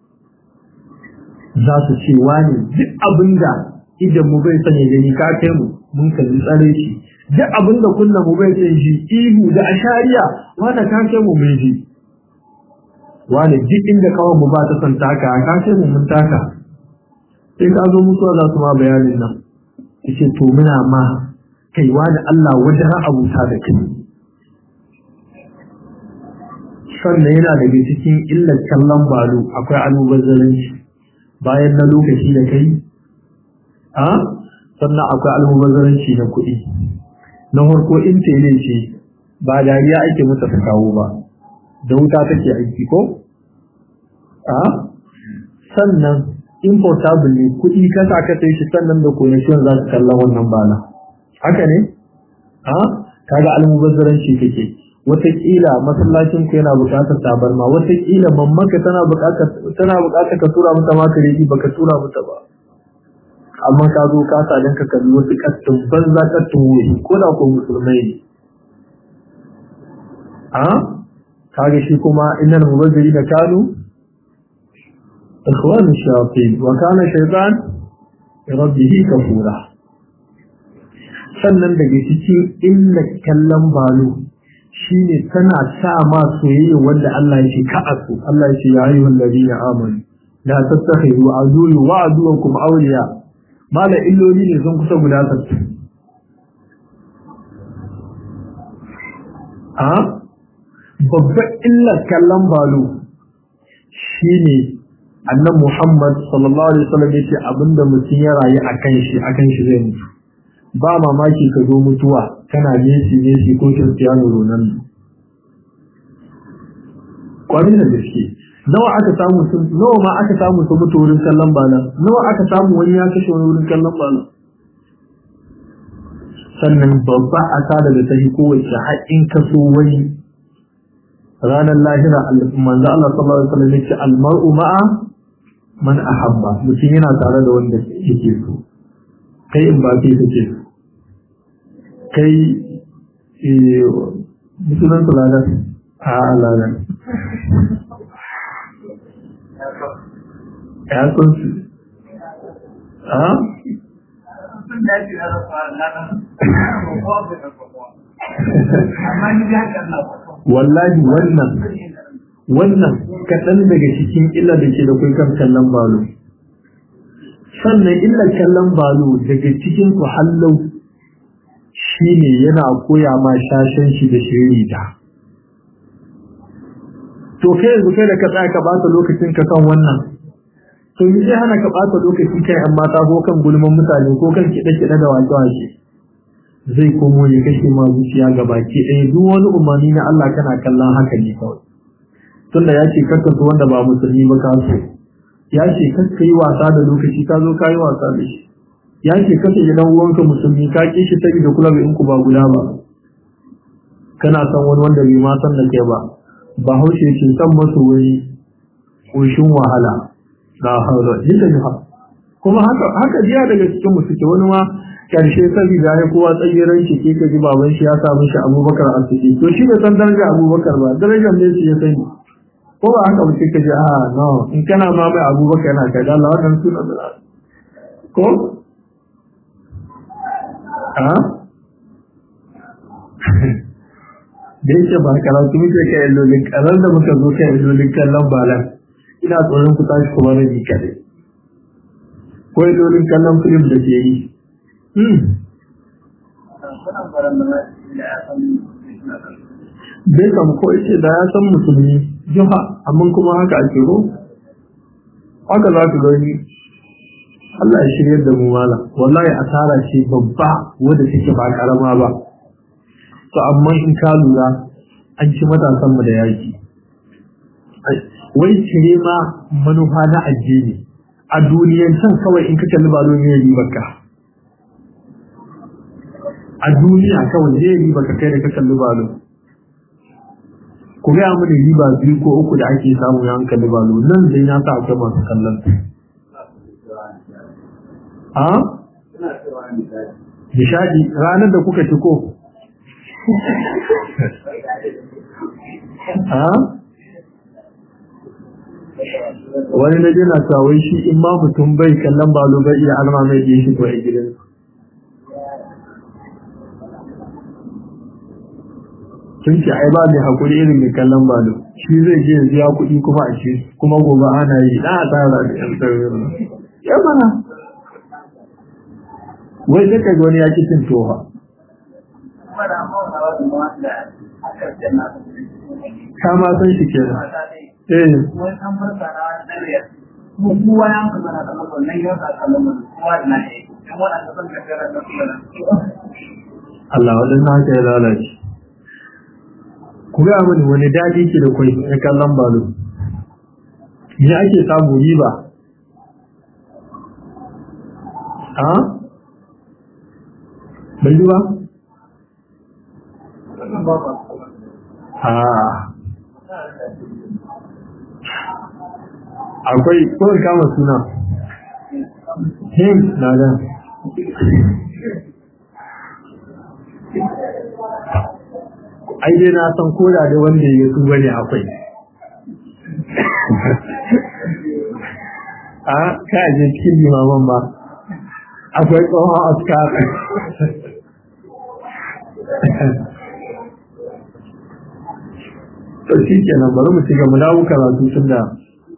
za su ce wani duk abinda idan mu bai sanya gani ka kai mu mun kalli tsare shi duk abinda kullum mu bai san shi ihu da ashariya wanda ka kai mu mun ji wani duk inda kawai mu ba ta san taka ka kai mu mun taka sai ka zo mutuwa za su ma bayanin nan yace to muna ma kaiwa da Allah wajen abuta da kai sannan yana daga cikin illar kallon balo akwai almubazzaranci bayan na lokaci da kai a sannan akwai almubazzaranci na kuɗi na farko in tele ce ba dariya ake mata ta kawo ba da wuta take aiki ko a sannan importable ne kuɗi kasa ka sai shi sannan da connection za su kalla wannan bana haka ne a kaga almubazzaranci kake wataƙila masallacin ku yana buƙatar tabarma wataƙila mammaka tana buƙatar tana buƙatar ka tura mata maka reji baka tura mata ba amma ka zo ka sa dan ka kalli wasu kattun banza kattun wuri ko da ko musulmai ne a kaga shi kuma innal mubazzirina kanu ikhwanu shayatin wa kana shaytan rabbihi kafura sannan daga cikin illa kallon balo shine tana sa ma soyayya wanda Allah ya ce ka asu Allah ya ce ya ayyuhal ladina amanu la tattakhidu aduwwi wa aduwwakum awliya mala illoli ne sun kusa guda sattu a babbar illar kallon balo shine annan Muhammad sallallahu alaihi wasallam yace abinda mutum ya rayu akan shi akan shi zai mutu ba mamaki ka zo mutuwa kana Messi Messi ko Cristiano Ronaldo kwarin da gaske nawa aka samu sun nawa ma aka samu su mutu wurin kallon bana nawa aka samu wani ya kashe wani wurin kallon bana sannan babba asara da ta yi kowace haƙin kaso wani ranar lahira manzo Allah sallallahu alaihi wasallam yace al-mar'u ma'a man ahabba mutum yana tare da wanda yake so kai in ba kai kake so kai musulun tulalar a alalar ya sun su a wallahi wannan wannan kaɗan daga cikin illa da ke da kai kan kallon balo sannan illa kallon balo daga cikin ku hallau shi ne yana koya ma shashen shi da shirita to kai yanzu kai da ka tsaya ka bata lokacin ka kan wannan to yi zai hana ka bata lokaci kai yan mata ko kan gulman mutane ko kan kiɗe-kiɗe da wake-wake zai komo ya kashe ma zuciya ga baki ɗaya duk wani umarni na Allah kana kallon haka ne kawai tunda ya ce kakka su wanda ba musulmi ba ka so ya ce kakka yi wasa da lokaci ka zo ka yi wasa da shi ya ce kasa yi dan uwanka musulmi ka ki shi tabi da kula in ku ba guda ba kana san wani wanda bai ma san da kai ba ba haushe ce san masu wani ƙoshin wahala la haula illa billah kuma haka haka jiya daga cikin mu suke wani ma karshe saboda ya kowa tsayiran shi ke ka ji baban shi ya samu shi Abubakar a ciki to shi bai san daraja Abubakar ba darajar ne shi ya sani ko ba haka ba sai ka ji a no in kana ma mai Abubakar yana kai Allah wannan sunan da ko da yake ba karatu muke kai illolin karar da muka zo kai illolin kallon balan ina tsoron ku tashi kuma na ji kare ko illolin kallon filim da ke yi bai kam ko ce da ya san musulmi jiha amma kuma haka ake ro haka za ka gani Allah ya shirya da mu mala wallahi asara ce babba wanda take ba karama ba to amma in ka lura an ci matasan mu da yaki wai cire ma manufa na addini a duniyan can kawai in ka kalli balo ne yi baka a duniya kawai ne yi baka kai da ka kalli balo ku gaya mini riba biyu ko uku da ake samu ya hankali balo nan dai na sa akwai masu kallon a nishadi ranar da kuka ci ko a wani na jina wai shi in ma mutum bai kallon balo bai iya alma mai ɗin shi ko a gidan sun ce ai ba mai hakuri irin mai kallon balo shi zai je biya kuɗi kuma a ce kuma gobe ana yi na tsara da yan tsarurru ya mana wai sai kai wani ya ki cin tofa ka ma san shi ke eh Allah wadannan haka ya lalace ku ga mani wani daɗi ke da kwai na kallon balo me ake samu riba a bai yi ba a akwai kawai kama suna him na nan ai dai na san koda da wanda ya su bane akwai a ka je cikin limaman ba akwai tsohon askar to shi kenan bari mu ci gaba dawo karatu tun da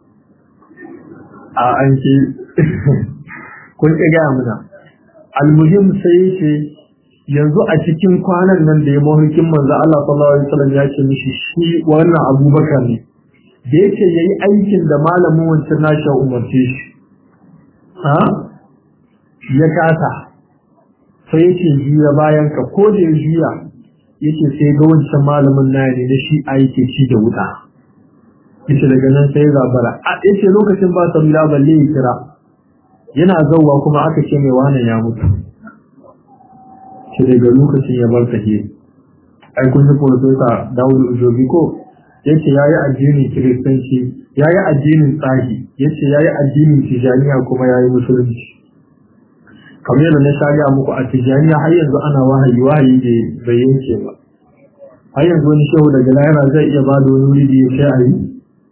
a an ce kun ƙi gaya muna almuhim sai ce yanzu a cikin kwanan nan da ya mahulkin manzo Allah sallallahu alaihi wasallam ya ce mishi shi wannan Abubakar ne da yake yayi aikin da malamin wancan nashi umarce shi ha ya kasa sai yake juya bayan ka ko da ya juya yake sai ga wancan malamin na ne da shi a yake ci da wuta yace daga nan sai ya zabara a yace lokacin ba sabila balle ya kira yana zauwa kuma aka ce mai wannan ya mutu shi daga lokacin ya bar tafiye ai kun ji profesa Dawud Ujobi ko yace yayi addinin kiristanci yayi addinin tsahi yace yayi addinin tijaniya kuma yayi musulunci kamar yadda na shari'a muku a tijaniya har yanzu ana wahayi wahayi da bai yanke ba har yanzu wani shehu daga lahira zai iya ba da wani wuri da ya ce a yi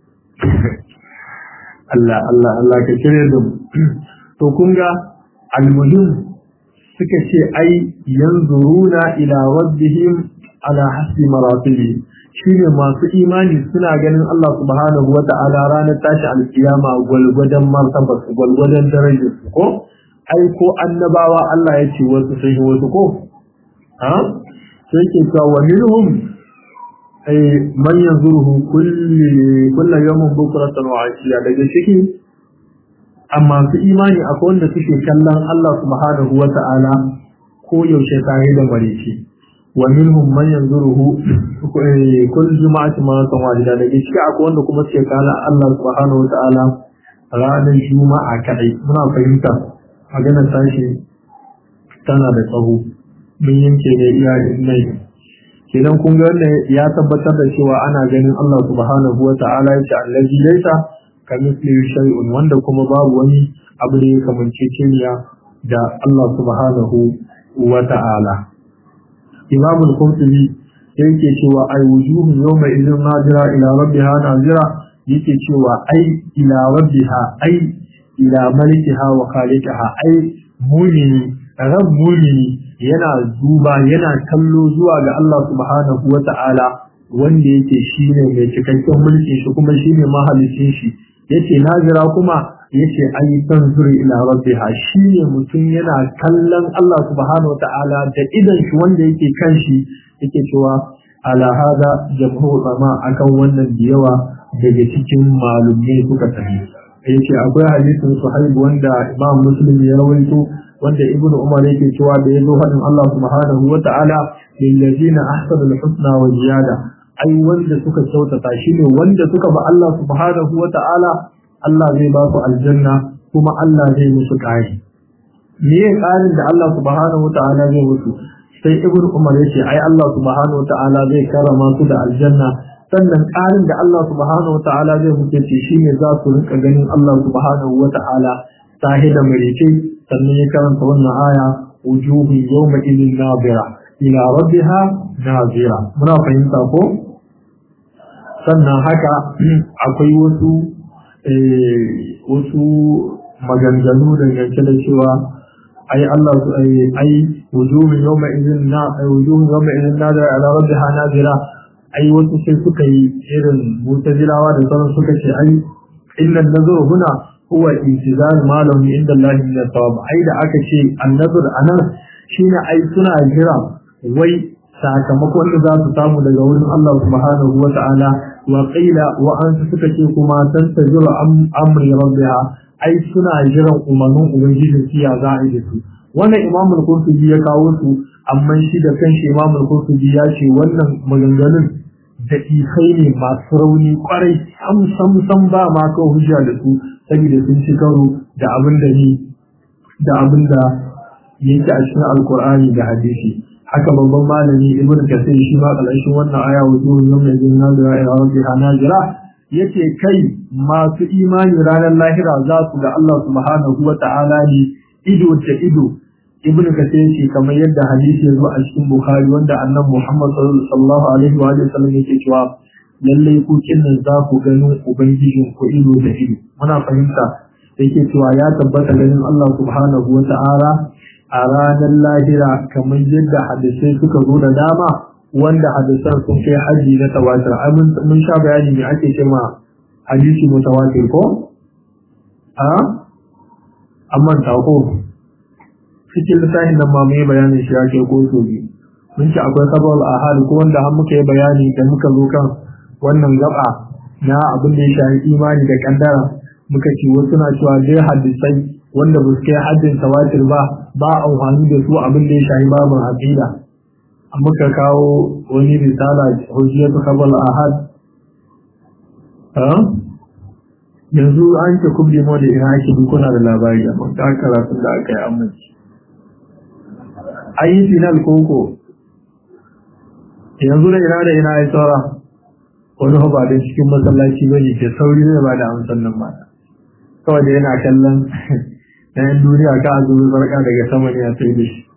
Allah Allah Allah ka kire da mu to kun ga almuhim suka ce ai yanzuruna ila rabbihim ala hasbi maratibi shine masu imani suna ganin Allah subhanahu wa ta'ala ranar tashi alkiyama gwalgwadon martaba su gwalgwadon darajar su ko ai ko annabawa Allah ya ce wasu sun yi wasu ko ha sai ke cewa wa minhum ay man yanzuruhu kulli kullu yawmin bukratan wa ashiya daga ciki amma su imani akwai wanda suke kallon Allah subhanahu wa ta'ala ko yaushe tare da marici wa minhum man yanzuruhu kullu juma'ati maratan wahida daga ciki akwai wanda kuma suke kallon Allah subhanahu wa ta'ala ranar juma'a kadai muna fahimta maganar tashi tana da tsawo mun yanke ne iya nai kenan kun ga wannan ya tabbatar da cewa ana ganin Allah subhanahu wa ta'ala ya ce allazi laisa kamithlihi shay'un wanda kuma babu wani abu da ya kamance ceniya da Allah subhanahu wa ta'ala Imam al-Qurtubi yake cewa ai wujuhun yawma idhin nadira ila rabbiha nazira yake cewa ai ila rabbiha ai ila malikiha wa khaliqiha ai mumini ran mumini yana duba yana kallo zuwa ga Allah subhanahu wa ta'ala wanda yake shine mai cikakken mulki shi kuma shine mahalicin shi yace nazira kuma yace ai tanzuru ila rabbiha shine mutum yana kallon Allah subhanahu wa ta'ala da idan shi wanda yake kan shi yake cewa ala hada jamhur ulama akan wannan da yawa daga cikin malumai suka tafi yace akwai hadisin suhaib wanda imam muslim ya rawaito wanda ibn umar yake cewa da yazo hadin Allah subhanahu wa ta'ala lil ladina ahsanu al husna wa ziyada ai wanda suka kyautata shine wanda suka ba Allah subhanahu wa ta'ala Allah zai ba su aljanna kuma Allah zai musu ƙari me ya ƙarin da Allah subhanahu wa ta'ala zai musu sai ibn umar yace ai Allah subhanahu wa ta'ala zai karama su da aljanna sannan ƙarin da Allah subhanahu wa ta'ala zai muke ce shine za su rinka ganin Allah subhanahu wa ta'ala sahi da marice sannan ya karanta wannan aya wujuhu yawma idin nazira ila rabbiha nazira muna fahimta ko sannan haka akwai wasu wasu maganganu dangance da cewa ai Allah su ai ai wujuhu yawma idin na wujuhu yawma idin nazira ila rabbiha nazira ai wasu sai suka yi irin mutazilawa da sauran suka ce ai inna nazuru huna huwa intizar malam inda Allah min thawab ai da aka ce annazur anan shine ai suna jira wai sakamakon da za su samu daga wurin Allah subhanahu wa ta'ala wa qila wa an suka ce kuma tantaziru amri rabbiha ai suna jiran umarnin ubangijin siya za a yi da su wannan imamul qurtubi ya kawo su amma shi da kanshi imamul qurtubi ya ce wannan maganganun da isai ne masu rauni kwarai sam sam sam ba ma ka hujja da su saboda sun ci karo da abin da ni da abin da yake a cikin alkur'ani da hadisi haka babban malami ibnu kasir shi ma kalashin wannan aya wujuhun yawma idin nazira ila rabbiha nazira yace kai masu imani ranar lahira za su ga Allah subhanahu wa ta'ala ne ido da ido ibnu kasir ce kamar yadda hadisi ya zo a cikin bukhari wanda annabi muhammad sallallahu alaihi wa sallam yake cewa lalle ku kinnan za ku gano ubangijin ku ido da ido muna fahimta yake cewa ya tabbata ganin Allah subhanahu wa ta'ala a ranar lahira kamar yadda hadisai suka zo da dama wanda hadisan sun kai haji na tawatir ai mun sha bayani me ake cewa hadisi mutawatir ko a amma ta ko cikin lissafin nan ma mai bayanin shi ake ko so biyu mun ci akwai sabal ahad ko wanda har muka yi bayani da muka zo kan wannan gaba na abin da ya shafi imani da kaddara muka ce wasu na cewa dai hadisai wanda ba su kai haddin tawatir ba ba amfani da su abin da ya shafi babin aqida muka kawo wani risala hujjatu sabal ahad yanzu an ce kubli mu da ina ake kuna da labari amma ta karatun da aka yi amince an yi final koko yanzu da ina da ina ya tsara wani ba da cikin masallaci ba ne ke sauri ne ba da amsan nan ba kawai da yana kallon na yan duniya ka a zuwa sarka daga sama ne a sai da shi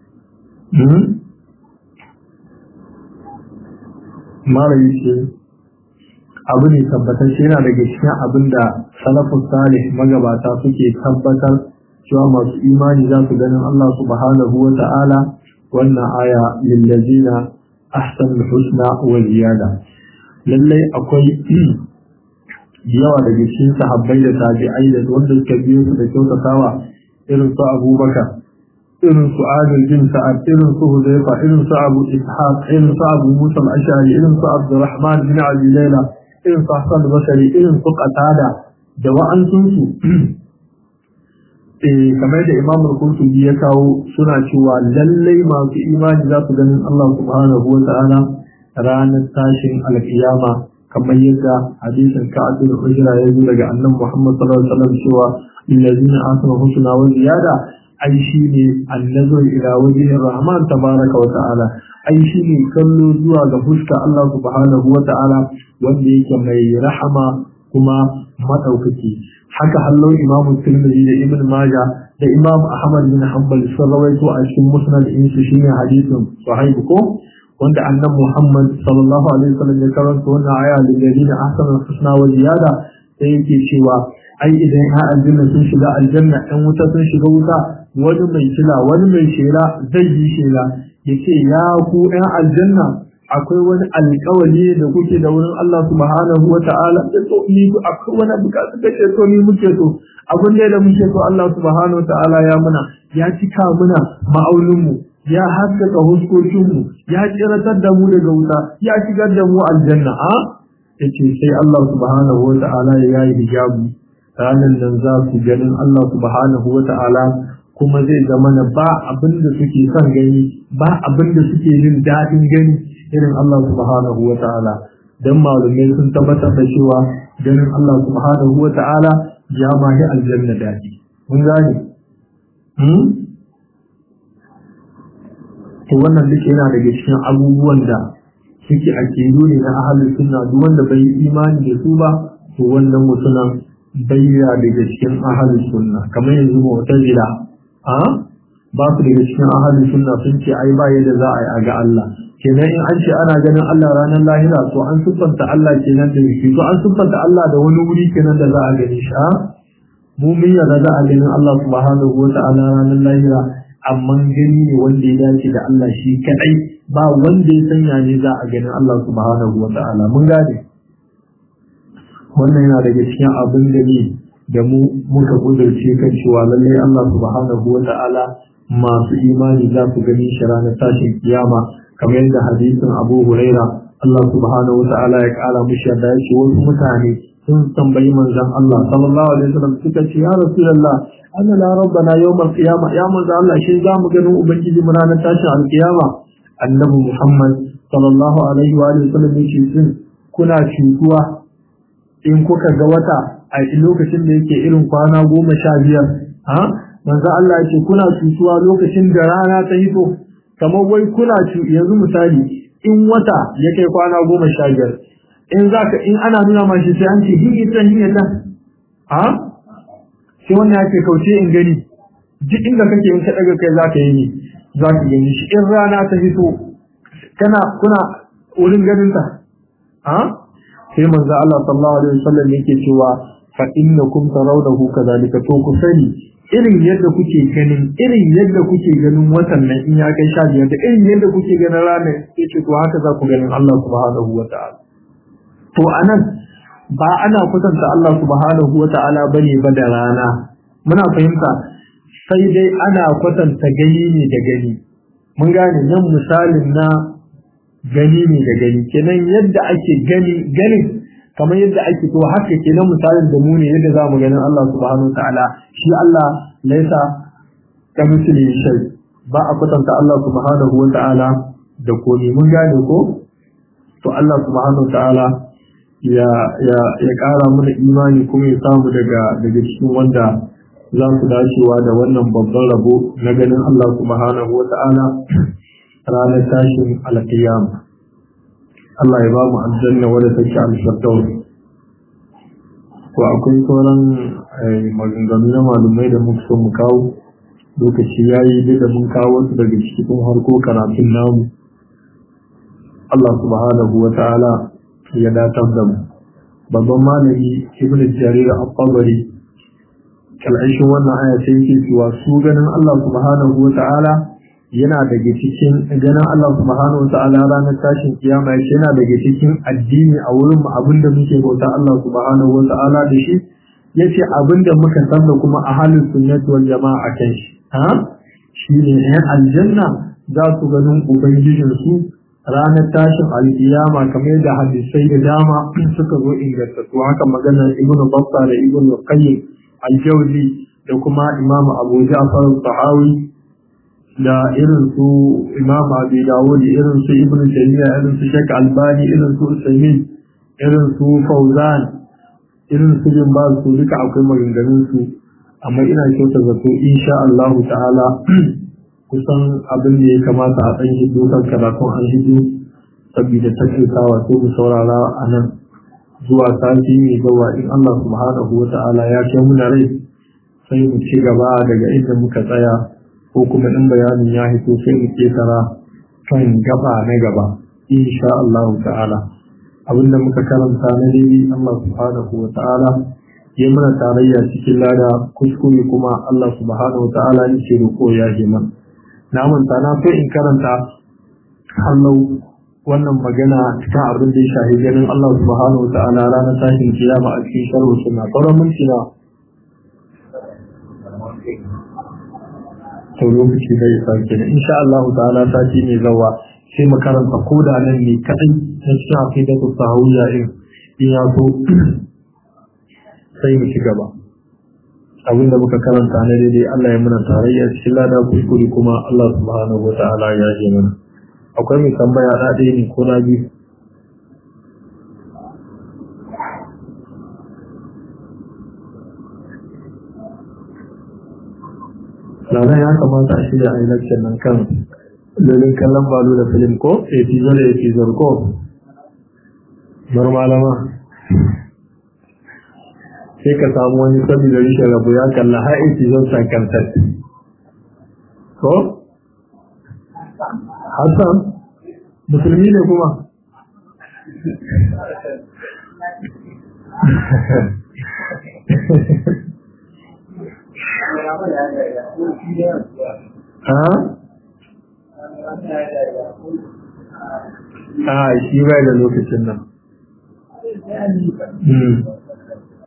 mara yi ce abu ne tabbatar shi yana daga cikin abin da salafus salih magabata suke tabbatar cewa masu imani za su ganin Allah subhanahu wa ta'ala wannan aya lillazina ahsan husna wa ziyada lallai akwai yawa daga cikin sahabbai da tabi'ai da wanda suka biyo su da kyautatawa irin su Abubakar irin su Adil bin Sa'ad irin su Hudayfa irin su Abu Ishaq irin su Abu Musa al-Ash'ari irin su Abdurrahman bin Abi Layla irin su Hassan al-Basri irin su Qatada da wa'ansunsu kamar da Imam al-Qurtubi ya kawo suna cewa lallai masu imani za su ganin Allah subhanahu wa ta'ala ranar tashin alkiyama kamar yadda hadisin Ka'ab bin Ujra ya zo daga Annabi Muhammad sallallahu alaihi wasallam cewa illazina asma husna wa ziyada ai shine annazur ila wajhi rahman tabaraka wa ta'ala ai shine kallo zuwa ga fuska Allah subhanahu wa ta'ala wanda yake mai rahama kuma madaukaki haka hallon imam tirmidhi da ibn majah da imam ahmad bin hanbal sun rawaito a cikin musnad din su shine hadisin sahih ko wanda annabi muhammad sallallahu alaihi wasallam ya karanta wannan aya da dalilin ahsanu husna wa ziyada sai yake cewa ai idan ya aljanna sun shiga aljanna ɗan wuta sun shiga wuta wani mai kila wani mai shela zai yi shela yace ya ku ɗan aljanna akwai wani alƙawari da kuke da wurin Allah subhanahu wa ta'ala da to ni akwai wani bukatu da ke so ni muke so abin da muke so Allah subhanahu wa ta'ala ya muna ya cika muna ma'aunin mu ya haskaka huskokin mu ya kiratar da mu daga wuta ya shigar da mu aljanna a yace sai Allah subhanahu wa ta'ala ya yi hijabi ranan nan za ku ganin Allah subhanahu wa ta'ala kuma zai zama na ba abin da suke son gani ba abin da suke jin daɗin gani irin Allah subhanahu wa ta'ala dan malumai sun tabbatar da cewa ganin Allah subhanahu wa ta'ala ya mahi aljanna daɗi mun gane hmm? to wannan duk yana daga cikin abubuwan da suke akidu ne na ahalin sunna duk wanda bai yi imani da su ba to wannan mutumin bayya daga cikin ahalin sunna kamar yanzu mu'tazila a ba su daga cikin ahalin sunna sun ce ai ba yadda za a yi a ga Allah kenan in an ce ana ganin Allah ranar lahira to an siffanta Allah kenan da shi to an siffanta Allah da wani wuri kenan da za a gani shi a mu mun yarda za a ganin Allah subhanahu wa ta'ala ranar lahira amma gani ne wanda ya dace da Allah shi kadai ba wanda ya sanya ne za a ganin Allah subhanahu wa ta'ala mun gane wannan yana daga cikin abin da ne da mu muka kudurce kan cewa lallai Allah subhanahu wa ta'ala masu imani za su gani shi ranar tashin kiyama kamar yadda hadisin Abu Huraira Allah subhanahu wa ta'ala ya kara mushi yadda ya ce wasu mutane sun tambayi manzon Allah sallallahu alaihi wasallam suka ce ya rasulullah anna la rabbana yawmal qiyama ya manzon Allah shin za mu ganin ubangiji mu ranar tashin alkiyama annabi Muhammad sallallahu alaihi wa sallam ya ce sun kuna cutuwa in kuka ga wata a lokacin da yake irin kwana goma sha biyar ha manzo Allah ya ce kuna cutuwa lokacin da rana ta hito kamar wai kuna cu yanzu misali in wata ya kai kwana goma sha biyar in zaka in ana nuna ma shi sai an ce hin ita hin ita ha sai wannan yake kauce in gani duk inda kake in ka daga kai zaka yi ne zaka gani shi in rana ta hito kana kuna wurin ganin ta ha sai manzo Allah sallallahu alaihi wasallam yake cewa fa innakum tarawdahu kadhalika to ku sani irin yadda kuke ganin irin yadda kuke ganin watan nan in ya kai sha biyar da irin yadda kuke ganin ranar yace to haka za ku ganin Allah subhanahu wata'ala to anan ba ana kusanta Allah subhanahu wata'ala bane ba da rana muna fahimta sai dai ana kwatanta gani ne da gani mun gane nan misalin na gani ne da gani kenan yadda ake gani ganin kamar yadda ake to haka kenan misalin da mu ne yadda zamu ganin Allah subhanahu ta'ala shi Allah laisa ka misali shay ba a kwatanta Allah subhanahu wa ta'ala da komai mun gane ko to Allah subhanahu ta'ala ya ya ya kara mana imani kuma ya samu daga daga cikin wanda za su dacewa da wannan babban rabo na ganin Allah subhanahu wa ta'ala ranar tashin alƙiyama Allah ya ba mu aljanna wadda take al-firdaus ko akwai sauran maganganu na malumai da muka so mu kawo lokaci yayi da mun kawo su daga cikin harko karatun namu Allah subhanahu wa ta'ala ya datar da mu babban malami ibnu jarir al-qabari kal'aishin wannan aya sai yake cewa su ganin Allah subhanahu wa ta'ala yana daga cikin ganin Allah subhanahu wata'ala ranar tashin kiyama yace yana daga cikin addini a wurin mu abinda muke bauta Allah subhanahu wata'ala da shi yace abinda muka san da kuma a halin sunnati wal jama'a kan shi ha shine ɗayan aljanna za su ganin ubangijin su ranar tashin alkiyama kamar da hadisai da dama suka zo ingantattu haka magana ibnu battah da ibnu qayyim al-jawzi da kuma imam abu ja'far al-tahawi da irin su imam abi dawud irin su ibnu taymiya irin su shek albani irin su usaimin irin su fauzan irin su bin ba su duka akwai maganganun su amma ina kyauta zato insha Allah ta'ala kusan abin da ya kamata a ɗan hidu kan karatun an hidu saboda takaitawa sai mu saurara a nan zuwa sati mai gawa in Allah subhanahu wa ta'ala ya kai muna rai sai mu ci gaba daga inda muka tsaya ko kuma in bayanin ya hito sai mu ketara kan gaba na gaba insha Allah ta'ala abinda muka karanta na dai Allah subhanahu wa ta'ala ya mana tarayya cikin lada kuskure kuma Allah subhanahu wa ta'ala ne ce ko ya ji man na manta na so in karanta hallau wannan magana cikin abin da ya shahi ganin Allah subhanahu wa ta'ala ranar tashin kiyama a cikin sharhu sunna sauran minti na to lokaci zai sauke ne insha Allah ta'ala sati mai zawa sai mu karanta koda nan ne kadai na cikin aqidatu sahawiyya in in ya so sai mu ci gaba abinda muka karanta na daidai Allah ya muna tarayya cikin lada kuskure kuma Allah subhanahu wa ta'ala ya ji mana akwai mai tambaya da ɗaya ne ko na biyu Lana ya kamata a shirya a yi nan kan dalilin kallon balo da film ko episode da episode ko bar malama sai ka samu wani sabi da rishin rabu ya kalla har episode sakantar ko hassan musulmi ne kuma ha? a shi bai da lokacin nan